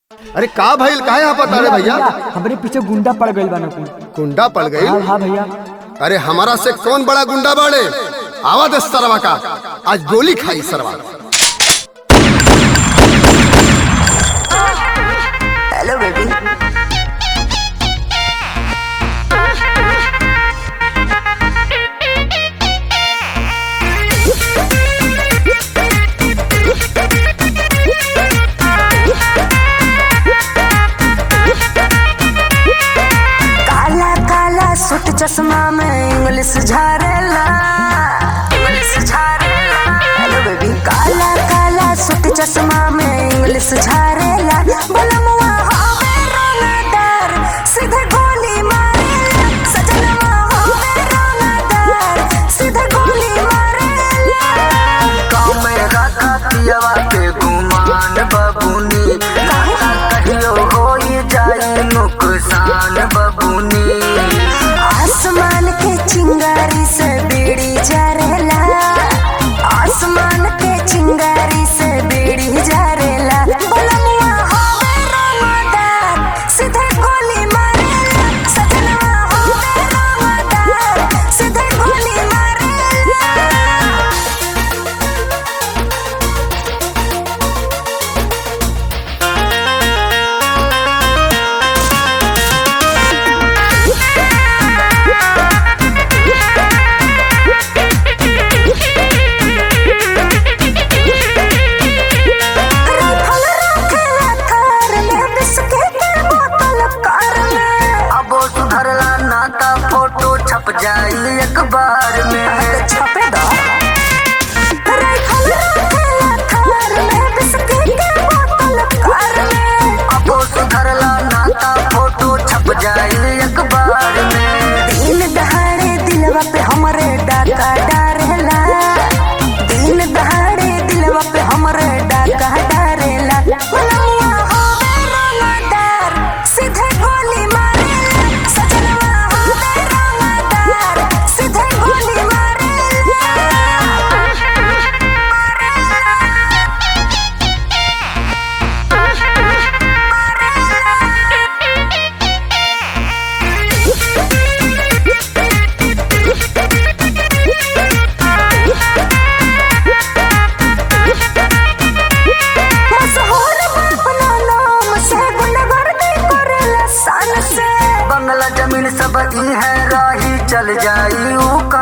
अरे का भइल काहे यहाँ पता रे भैया हमरे पीछे गुंडा पड़ गइल बा नुकुल गुंडा पड़ हाँ गई हाँ भैया अरे हमारा से कौन बड़ा गुंडा बाड़े आवा दे सरवा का आज गोली खाई सरवा हेलो बेबी काला काला सूट चश्मा में इंग्लिश झारेला इंग्लिश झारेला हेलो बेबी काला काला सूट चश्मा में इंग्लिश झारेला बलमुआ होवे रोनादार सीधे गोली मारेला सजनवा होवे रोनादार सीधे गोली मारेला गाँव में रखा पियवा के गुमान बबुनी लाला कहियो होई जाई नुकसान बबुनी आसमान के चिंगारी से बीड़ी जरेला आसमान के चिंगारी से बीड़ी जरेला बलमुआ होवे रोमादार सीधे गोली मारेला सजनवा होवे रोमादार सीधे गोली मारेला राइफल रखेला थार में बिस्किट के बोतल कार में अब वो सुधरला नाता फोटो छप जाई अखबार में छपे दो राइफल रखेला थार में बिस्किट के बोतल कार में अब वो सुधरला नाता फोटो छप जाई अखबार में दिन दहाड़े दिलवा पे हमरे डाका डारेला दिन दहाड़े दिलवा पे हमरे डाका डारेला बलमुआ होवे रोनादार सीधे गोली मारेला सजनवा होवे रोनादार सीधे गोली मारेला मशहूर अपना नाम से गुंडागर्दी करेला सन से बंगला जमीन सब ई है राही चल जाई ऊ